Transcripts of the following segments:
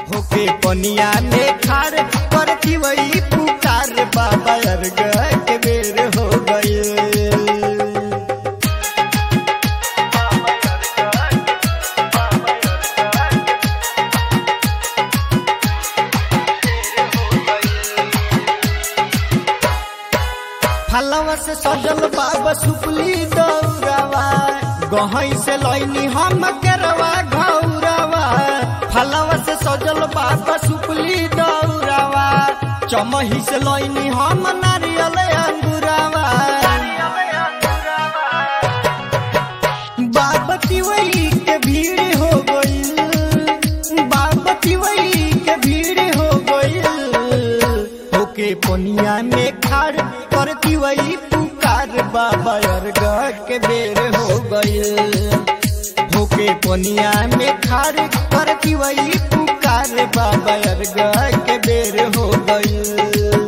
होके पनिया में खार करती वही पुकार बाबा अर्ग के बेर हो गए फलवा से सजल बाबा सुपली दौरावा गहई से लैनी हम केरवा घौरावा फलवा से सजल बाबा सुपली दौरावा चमही से लैनी हम नारियल अंगुरावा बाबा तिवई के भीड़ हो गई बाबा तिवई के भीड़ हो गई होके पनिया में खाड़ करती वही पुकार बाबा अर्ग के बेर हो गई होके पनिया में खाड़ करती वही पुकार बाबा अर्ग के बेर हो गई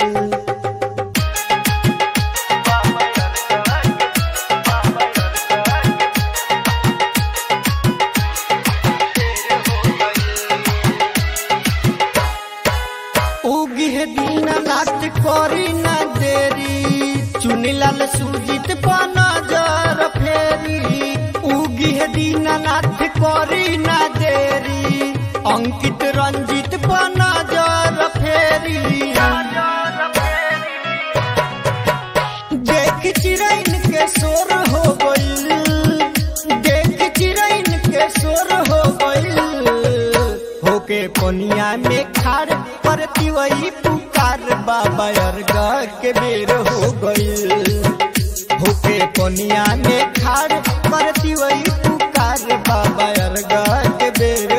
उगी है दीन नाथ करी न देरी चुनिलाल सुजित पर नजर फेरी उगी है दीन नाथ करी न देरी अंकित रंजित पर नजर फेरी देख चिरैन के शोर हो गइल देख चिरैन के शोर हो गइल होके पनिया में खाड़ करती वही पुकार बाबा अर्ग के बेर हो गइल होके पनिया में खाड़ करती वही पुकार बाबा अर्ग के बेर